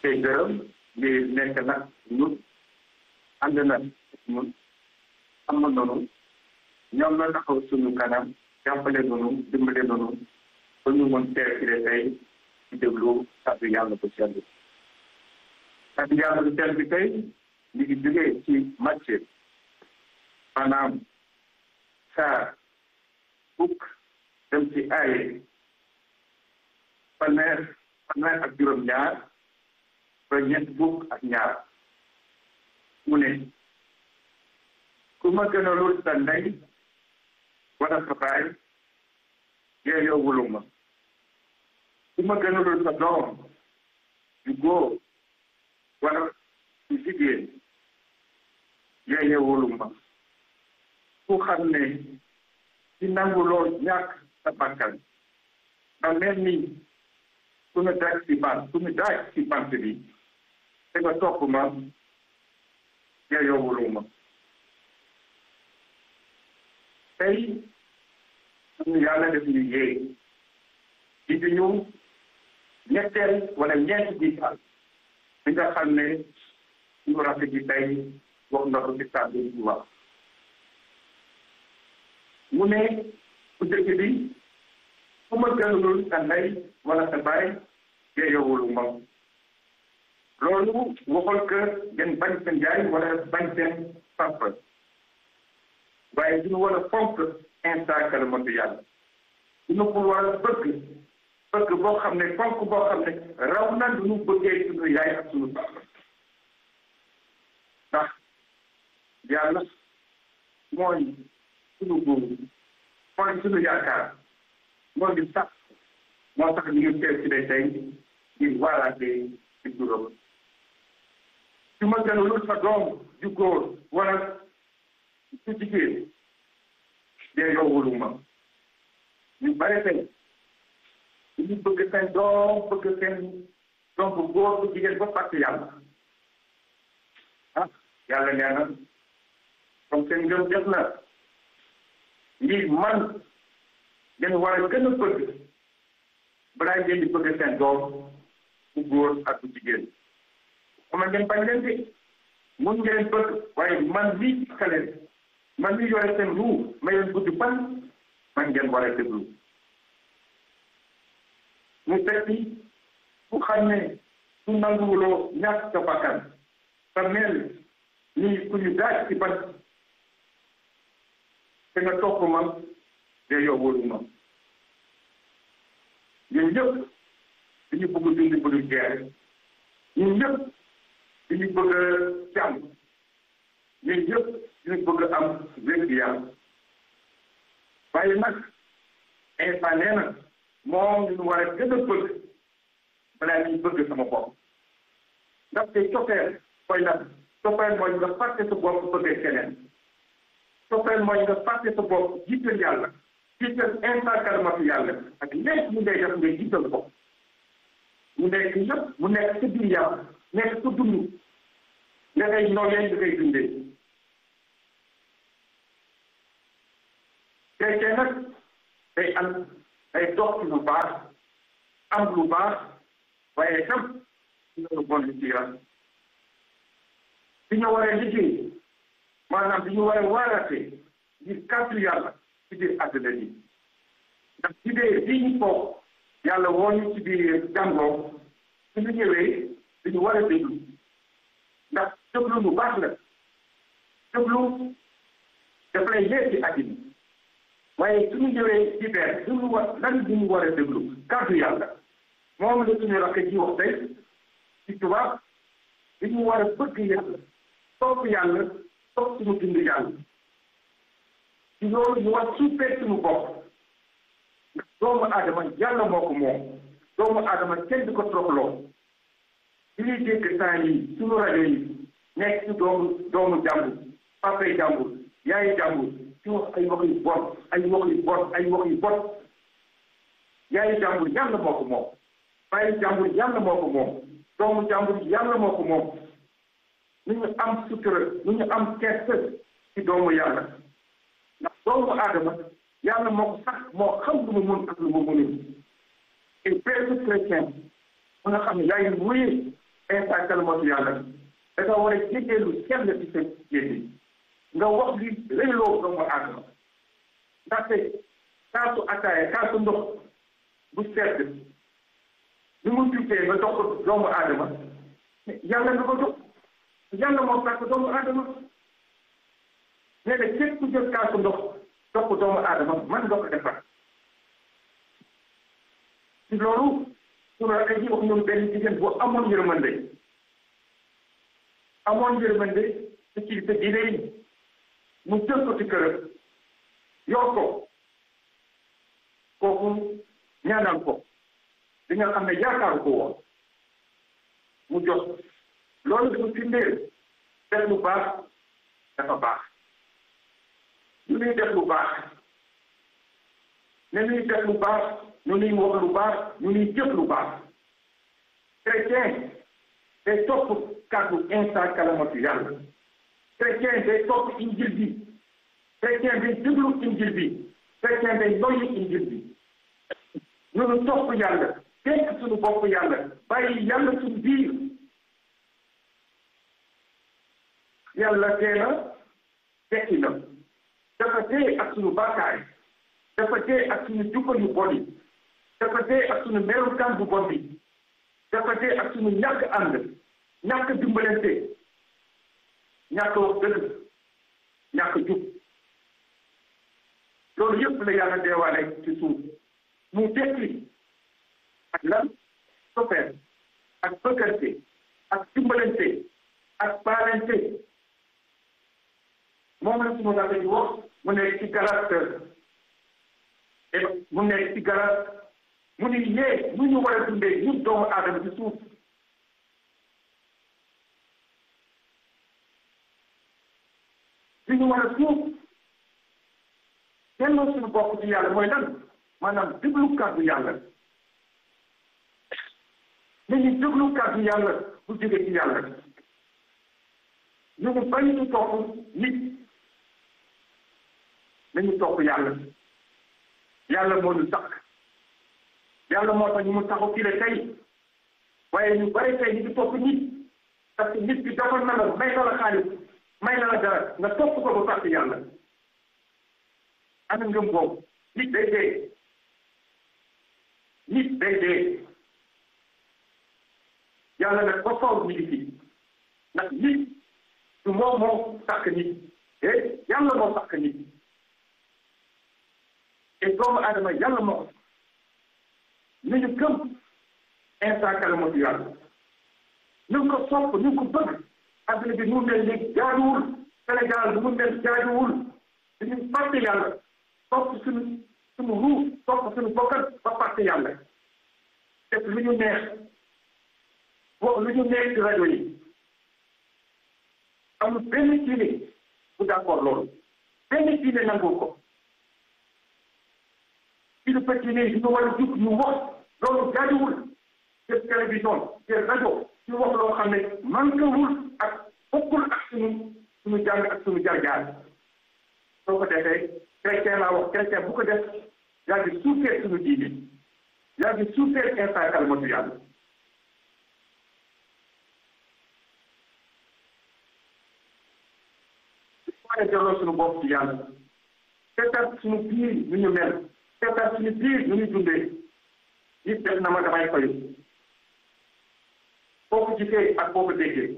koy gërëm di nekk nag ñun ànd na ñun am na noonu ñoom la taxaw suñu kanam jàppale noonu dimbale noonu ba ñu mën teew ci tey di déglu kàddu yàlla bu sell bi kàddu yàlla bu sell bi tey ñu ngi jógee ci Matthieu maanaam saar fukk dem ci ay fanweer fanweer ak juróom-ñaar ba ñett fukk ak ñaar mu ne ku ma gënalul sa ndey wala sa baay yee yow wulu ma ku ma gënalul sa doom yu góor wala yu jigéen yee yow wulu ma ku xam ne ci nangu lool ñàkk sa bakkan ba mel ni ku ñu daaj ci bant ku ñu daaj ci bant bi te nga topp ma yee yow wulu ma tey suñu yàlla def ñu yéey di di ñu ñetteel wala ñeenti jiital bi nga xam ne suñu rafet ji tey wax na ko ci kàddu bi wax mu ne bu dëkk bi ku ma gënalul sa ndey wala sa baay yeeyowulu ma loolu waxul que ngeen bañ seen yaay wala bañ seen papa waaye duñu war a fonk instant kalimatu yàlla duñu ko war a bëgg bëgg boo xam ne fonk boo xam ne raw na duñu bëggee suñu yaay ak suñu papa ndax yàlla mooy suñu góor mooy suñu yaakaar moo di sax moo tax ñu ngi teew ci day tey ngir waaraate ci juróom su ma gënalul sa doom ju góor wala su jigéen dee yowulu ma ñu bare tey ñu bëgg seen doom bëgg seen doom bu góor bu jigéen ba fàtte yàlla ah yàlla nee na comme seen ngëm def na ngir man ngeen war a gën a bëgg balaa ngeen di bëgg seen doom bu góor ak bu jigéen xam ngeen bañ leen de mun ngeen bëgg waaye man mii kaleen man mii yore seen ruu ma leen gudd fan man ngeen war a déglu mu fekk ku xam ne su nanguwuloo ñàkk sa bakkan sa mel ni ku ñu daaj ci ban te nga topp ma de yóbbulu ma ñun ñëpp dañu bëgg dund bu dul jeex ñun ñëpp dañu bëgg jàmm ñun ñëpp dañu bëgg am wér-gu-yaram waaye nag instant nee na moom ñu war a gën a bëgg balaa ñuy bëgg sama bopp ndaxte coppeel mooy nag coppeel mooy nga fàtte sa bopp bëggee keneen coppeel mooy nga fàtte sa bopp jiital yàlla jiital instant kalimatu yàlla ak lépp mu ngay def nga jiital ko mu nekk yëpp mu nekk sa biir yàlla nekk sa dund nga ngay nooyee nga ngay dundee chrétien nag day am day dox ci lu baax am lu baax waaye tam dina lu bon ci yaram bi ñu waree liggéey maanaam bi ñu waree waarate ngir kàddu yàlla ci biir àdduna bi ndax ci biir bii ñu toog yàlla woo ñu ci biir jàngoo su ñu ñëwee dañu war a déglu ndax déglu lu baax la déglu daf lay leer ci àddina waaye suñu ñëwee ci biir duñu war lan du ñu war a déglu kàddu yàlla moom la suñu rakk ji wax tey ci tubaab dañu war a bëgg yàlla topp yàlla topp suñu dund yàlla ci loolu ñu war suufee suñu bopp ndax doomu aadama yàlla moo ko moom doomu aadama kenn du ko toroxloo li ñuy dégg temps yi suñu rajo yi nekk ci doomu doomu jàmbur papay jàmbur yaayi jàmbur ci wax ay wax yu bon ay wax yu bon ay wax yu bon yaayi jàmbur yàlla moo ko moom bàyyi jàmbur yàlla moo ko moom doomu jàmbur yàlla moo ko moom nu ñu am sutura nu ñu am kersa ci doomu yàlla ndax doomu aadama yàlla moo ko sax moo xam lu mu mun ak lu mu munul et père chrétien mu nga xam ne yaay wéyee instant kalimatu yàlla da nga war a jéggee lu sell ci sa génne nga wax li réyloo doomu aadama ndaxte kaasu ataaya kaasu ndox bu sedd ni mu tuutee nga jox ko doomu aadama yàlla nga ko jox yàlla moo sàkk doomu aadama nee na képp ku jël kaasu ndox jox ko doomu aadama man nga ko defar ci loolu sunu rakk ji wax ñun benn jigéen bu amoon yërmande amoon yërmande ci kilifa diine yi mu jël ko ci këram yor ko kooku ñaanal ko di nga xam ne yaakaaru ko woon mu jox loolu dafa firndeel def lu baax dafa baax ñu nuy def lu baax ne nuy def lu baax ñu nuy wax lu baax ñu nuy jëf lu baax chrétien day topp kàddu instant kalamatu yàlla chrétien day topp injil bi chrétien day déglu injil bi chrétien day noyyi injil bi ñunu topp yàlla dénk suñu bopp yàlla bàyyi yàlla suñu biir yàlla tee na tekki na dafa dee ak suñu bàkkaar yi dafa dee ak suñu jukko yu bon yi dafa dee ak suñu melukaan bu bon bi dafa dee ak suñu ñàkk ànd ñàkk dimbalante ñàkk wax dëgg ñàkk jub loolu yëpp la yàlla deewaale ci suuf mu dekki ak lan soppeer ak bëggante ak dimbalante ak baalante moom la sunu rajo di wax mu nekk ci galat mu nekk ci galat mu ni yee nu ñu war a dundee ñun doomu aadama ci suuf li ñu war a suuf delloo suñu bopp ci yàlla mooy lan maanaam déglu kàddu yàlla nañu déglu kàddu yàlla bu jóge ci yàlla ñu ngi bañ ñu topp nit nañu topp yàlla yàlla moo ñu takk yàlla moo tax ñu mu taxaw fii la tey waaye ñu bari tey ñu ngi topp nit parce que nit bi dafa na la may na la xaalis may na la dara nga topp ko ba fàtte yàlla ana ngëm boobu nit day dee nit day dee yàlla nag ba faw ñu ngi fi ndax nit du moom moo sàkk nit eh yàlla moo sàkk nit te doomu aadama yàlla moo ko ni ñu gëm instant kalamatu yàlla ñu ngi ko sopp ñu ngi ko bëgg adduna bi mu mel ni jaaduwul Sénégal bu mu mel jaaduwul dañu fàtte yàlla topp suñu suñu ruuf topp suñu bokkat ba fàtte yàlla def lu ñu neex wax lu ñu neex ci rajo yi amul benn diine bu d'accord loolu benn diine nangul ko ci lu fekk ne ñu war a jug ñu wax loolu jaaduwul def télévision def rajo ñu wax loo xam ne manquewul ak bokkul ak suñu suñu jàng ak suñu jaar-jaar soo ko defee chrétien laa wax chrétien bu ko def yaa ngi suufee suñu diine yaa ngi suufee instant kalimatu yàlla waaye delloo suñu bopp ci yàlla seetal suñu biir nu ñu mel seetal suñu biir nu ñu dundee nit def na ma damay fayu boo ko gisee ak boo ko déggee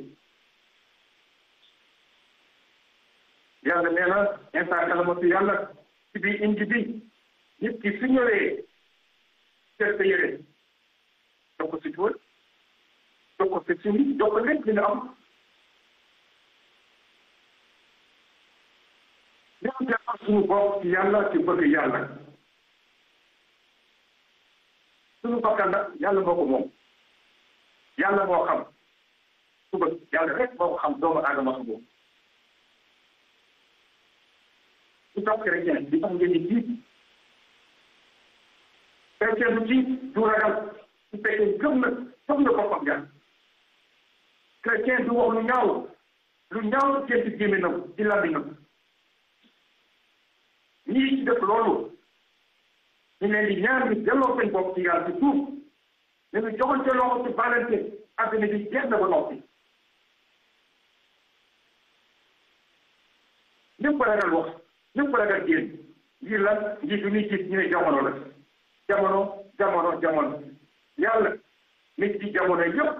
yàlla nee na instant kalamatu yàlla ci biir indi bi nit ki su ñëwee seet sa yére jox ko si tuwal jox ko si suñu jox ko lépp li nga am ñoo defar suñu bopp ci yàlla ci bëgg yàlla suñu bakkan nag yàlla moo ko moom yàlla moo xam suba yàlla rek moo ko xam doomu aadama xam moom su tax chrétien di tax ngeen di tiit chrétien du tiit du ragal su fekkee gëm na gëm na boppam yàlla chrétien du wax lu ñaaw lu ñaaw ci ci gémminam ci làmmiñam ñii ci def loolu ñu leen di ñaan ñu delloo seen bopp ci yàlla ci suuf nañu joxante loxo ci balante àddina bi jeex na ba noppi ñëpp ko ragal wax ñëpp ko ragal génn ngir lan ngir bi muy gis ñu ne jamono la jamono jamono jamono yàlla nit ci jamono yëpp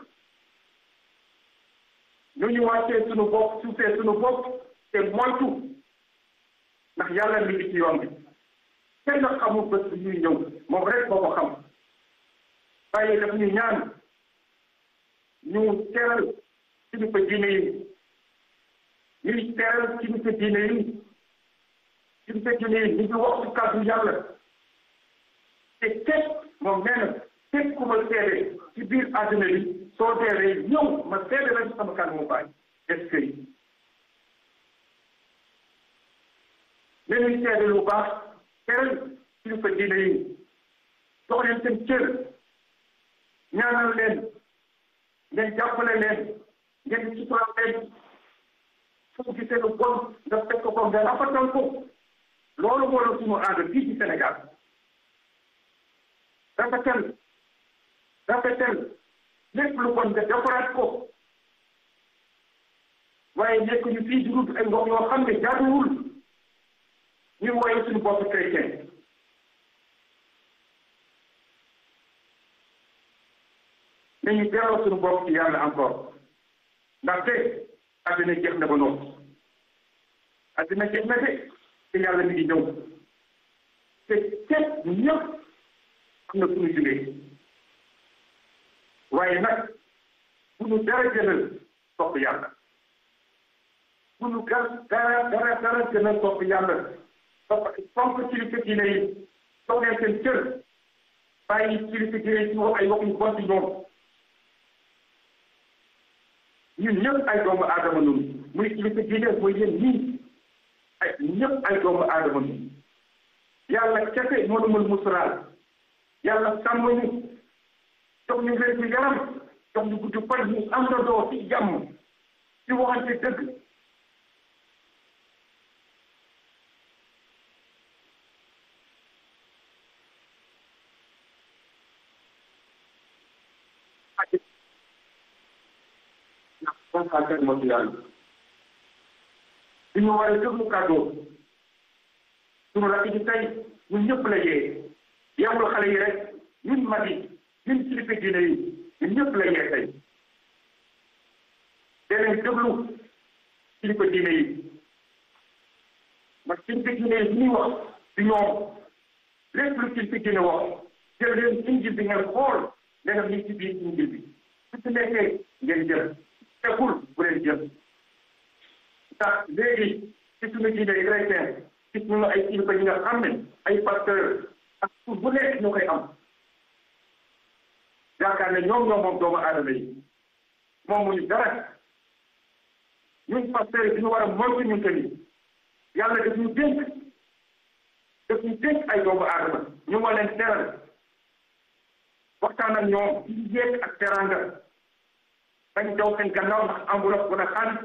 nu ñu wàccee suñu bopp suufee suñu bopp te moytu ndax yàlla mi ngi ci yoon bi kenn xamul bés bi ñuy ñëw moom rek moo ko xam waaye daf ñu ñaan ñu teral kilifa diine yi ñuy teral kilifa diine yi kilifa diine yi ñu ngi wax ci kàddu yàlla te képp moom nee na képp ku ma seede ci biir àddina bi soo deewee ñëw ma seede la ci sama kanamu baay est-ce que nañuy seede lu baax teral kilifa diine yi jox leen seen cër ñaanal leen ngeen jàppale leen ngeen sutural leen su gisee lu bon nga fekk ko nga rafetal ko loolu moo la sunu aada fii ci Sénégal rafetal rafetal lépp lu bon nga defaraat ko waaye nekk ñu fii di ay ngox yoo xam ne jaaduwul ñu woye suñu bopp chrétien nañu delloo suñu bopp ci yàlla encore ndaxte àddina jeex na ba noppi àddina jeex na de te yàlla mi ngi ñëw te képp ñëpp am na suñu jógee waaye nag bu ñu dara gënal topp yàlla bu ñu gar dara dara dara gënal topp yàlla topp fonk kilifa diine yi toog leen seen cër bàyyi kilifa diine yi ci wax ay wax yu bon ci ñoom ñun ñëpp ay doomu aadama ñun muy kilifa diine mooy yéen ñii ay ñëpp ay doomu aadama ñun yàlla kese moo nu mën musalaal yàlla sàmm ñu jox ñu wér gu yaram jox ñu gudd fan ñu am na doo ci jàmm ci waxante dëgg ndax kàttan moo ci yàlla ñu war a déglu kàddoo suñu rakk ji tey ñun ñëpp la yee yeewul xale yi rek ñun mag yi ñun kilifa diine yi ñun ñëpp la yee tey danañ déglu kilifa diine yi ndax kilifa diine yi ñuy wax di ñoom lépp lu kilifa diine wax jël leen injil bi ngeen xool leneen li ci biir injil bi su ci nekkee ngeen jël tegul bu leen jël ndax léegi ci suñu diine yi chrétien gis nañu ay kilifa yi nga xam ne ay pasteur ak pour bu nekk ñu koy am yaakaar ne ñoom ñoom moom doomu aadama yi moom mu ñu dara ñun pasteur yi ñu war a moytu ñun tamit yàlla daf ñu dénk daf ñu dénk ay doomu aadama ñu war leen teral waxtaan ak ñoom ci yéeg ak teranga bañ daw seen gannaaw ndax enveloppe wala xaalis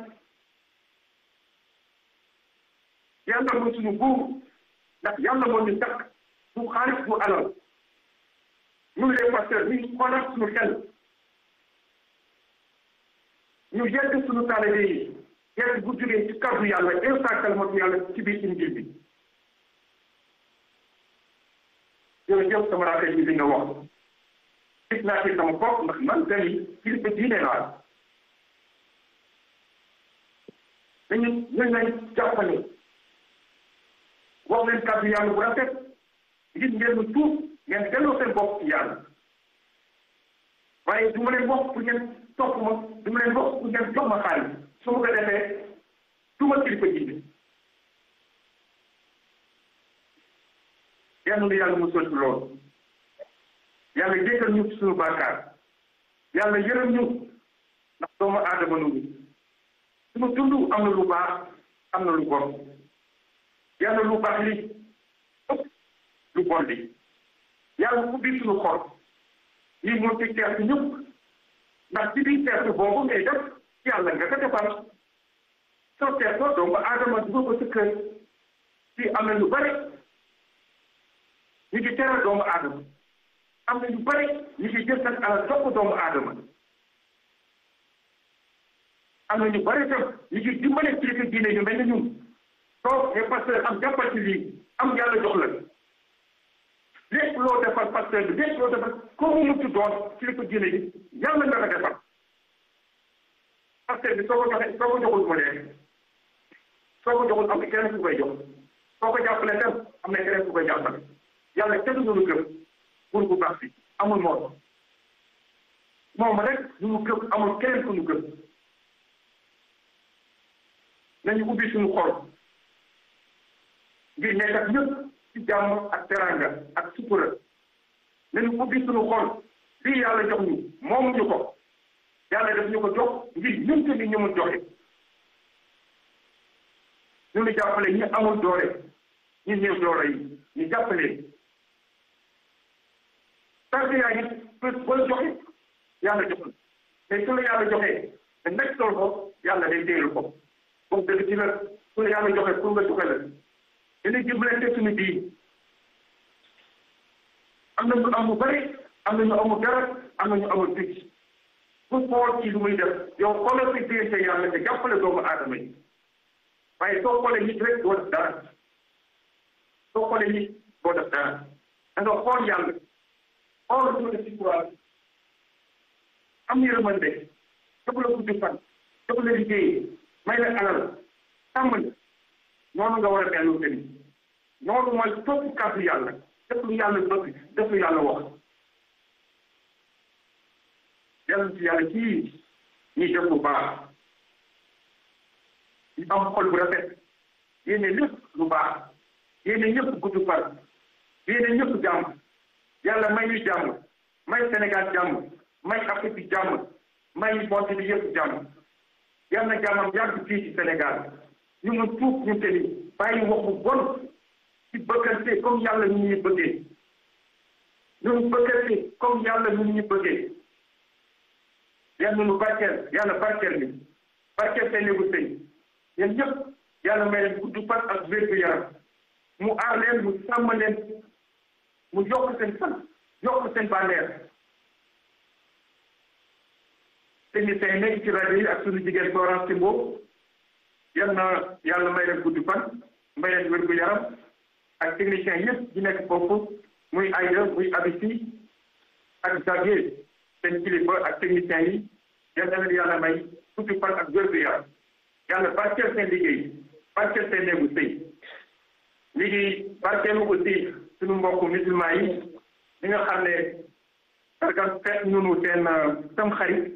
yàlla mooy suñu buur ndax yàlla moo ñu takk du xaalis du alal ñun les pasteurs ñu xoolal suñu xel ñu yegg suñu taalibe yi yegg bu jógee ci kàddu yàlla instant kalimatu yàlla ci biir injil bi jërëjëf sama rakkay bi li nga wax gis naa ci sama bopp ndax man tamit kilifa diine laa dañu ñu nañ jàppale wax leen kàddu yàlla bu rafet ngir ngeen mu tuub ngeen delloo seen bopp ci yàlla waaye du ma leen wax pour ngeen topp ma du ma leen wax pour ngeen jox ma xaalis su ma ko defee du ma kilifa diine yàlla na yàlla mu sol ci loolu yàlla jéggal ñu suñu bàkkaar yàlla yërëm ñu ndax doomu aadama nu suñu dund am na lu baax am na lu bon yàlla lu baax li ëpp lu bon li yàlla ubbi suñu xol lii moo ci teertu ñëpp ndax ci biir teertu boobu ngay def yàlla nga ko defal soo teertoo doomu aadama dugal ko sa kër fii am na lu bari ñu ngi teral doomu aadama am na ñu bëri ñu ngi jël seen alal jox ko doomu aadama am na ñu bëri tam ñu ngi dimbale kilifa diine yu mel ni ñun toog ne pasteur am jàppal ci lii am yàlla jox la lépp loo defal pasteur bi lépp loo defal ko mu mucc doon kilifa diine yi yàlla nga ko defal pasteur bi soo ko joxe soo ko joxul ma leen soo ko joxul am na keneen ku koy jox soo ko jàppale tam am na keneen ku koy jàppale yàlla kenn du ñu gëm pour bu baax bi amul moom moom rek ñu mu gëm amul keneen ku ñu gëm nañu ubbi suñu xol ngir nekk ak ñëpp ci jàmm ak teranga ak sutura nañu ubbi suñu xol lii yàlla jox ñu moomuñu ko yàlla def ñu ko jox ngir ñun tamit ñu mun joxe ñu ngi jàppale ñi amul doole ñi néew doole yi ñu jàppale tant que yaa ngi boo joxe yàlla jox mais su la yàlla joxee te nekk tool ko yàlla day téelu ko comme dëgg ci la su la yàlla joxee pour nga joxe la dañuy dimbalante suñu biir am na ñu am lu bëri am na ñu amul dara am na ñu amul picc bu xool ci lu muy def yow xoolal si diggante yàlla te jàppale doomu aadama yi waaye soo xoolee nit rek doo def dara soo xoolee nit doo def dara da nga xool yàlla xool suñu si courage am yërmande jox la guddi fan jox la liggéey may la alal sàmm la noonu nga war a dellu tamit noonu mooy topp kàddu yàlla def lu yàlla bëgg def lu yàlla wax yàlla ci yàlla kii ñuy def lu baax ñu am xol bu rafet yéene lépp lu baax yéene ñëpp gudd fan yéene ñëpp jàmm yàlla may ñu jàmm may Sénégal jàmm may Afrique bi jàmm may monde bi yëpp jàmm yal na jàmmam yàgg fii ci Sénégal ñu mun tuub ñu tamit bàyyi wax bu bon ci bëggante comme yàlla ñu ñu bëggee ñun bëggante comme yàlla ñu ñu bëggee yal na nu barkeel yàlla barkeel ni barkeel seen néegu sëy yéen ñëpp yàlla may leen gudd fan ak wér gu yaram mu aar leen mu sàmm leen mu yokk seen fan yokk seen bànneex techniciens yi nekk ci rajo yi ak suñu jigéen Florence Timbo yal na yàlla may leen gudd fan may leen wér gu yaram ak techniciens yëpp di nekk foofu muy Aïda muy Abisi ak Xavier seen kilifa ak techniciens yi yal na leen yàlla may gudd fan ak wér gu yaram yàlla barkeel seen liggéey barkeel seen néegu sëy liggéey barkeelu aussi suñu mbokku musulman yi ñi nga xam ne sargal feet ñunu seen tam xarit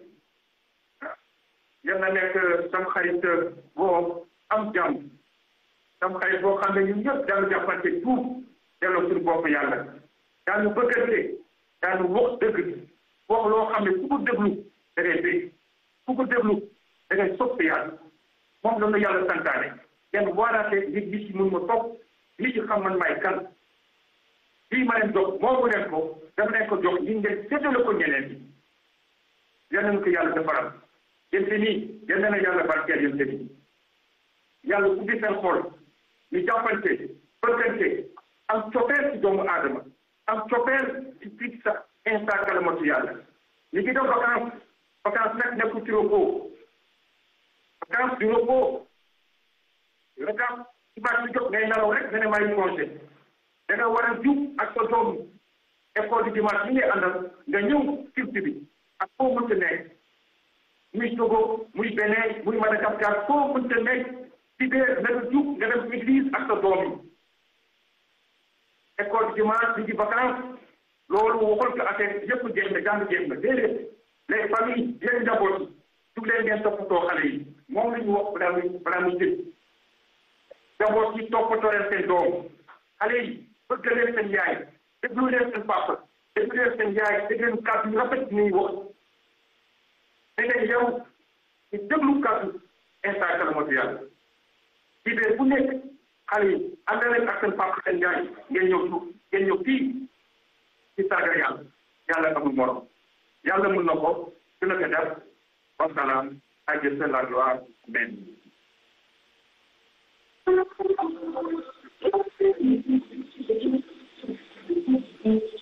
yal na nekk tam xarit boo am jàmm tam xarit boo xam ne ñun ñëpp daanu jàppante tuub delloo suñu bopp yàlla daanu bëggante daanu wax dëgg wax loo xam ne ku ko déglu da ngay bég ku ko déglu da ngay sopp yàlla moom la ñu yàlla santaane kenn waaraate nit ñi ci mun ma topp nit ñi xam man maay kan lii ma leen jox moomu leen ko dama leen ko jox ñi ngeen séddale ko ñeneen ñi yal nañu ko yàlla defaral yéen te nii yal na yàlla barkeel yéen te nii yàlla ubbi seen xol ñu jàppante bëggante am cofeel ci doomu aadama am cofeel ci fii sa instant kalamatu yàlla ñu ngi def vacance vacance nag nekkul ci repos vacance du repos vacance ci baax bi jot ngay nelaw rek nga ne maa ngi congé da nga war a jub ak sa doom école du dimanche bi ngay àndal nga ñëw culture bi ak foo mënta nekk muy Togo muy Bénin muy Madagascar foo mënta nekk ci biir na nga jub nga dem église ak sa doom yi école du dimanche bi ci vacance loolu waxul ko affaire yëpp jeex na jàng jeex na déedéet les familles yéen njaboot yi jug leen ngeen toppatoo xale yi moom la ñu wax balaa muy balaa muy jël njaboot yi toppatoo leen seen doom xale yi bëgg leen seen yaay déglu leen seen papa déglu leen seen yaay déglu leen kàddu yu rafet ñuy wax da ngay yow ñu déglu kàddu instant kalamatu yàlla ci biir bu nekk xale yi ànd leen ak seen papa seen yaay ngeen ñëw suuf ngeen ñëw fii ci sargal yàlla yàlla amul morom yàlla mun na ko dina ko def wasalaam ak Dieu seul la gloire amen Thank you.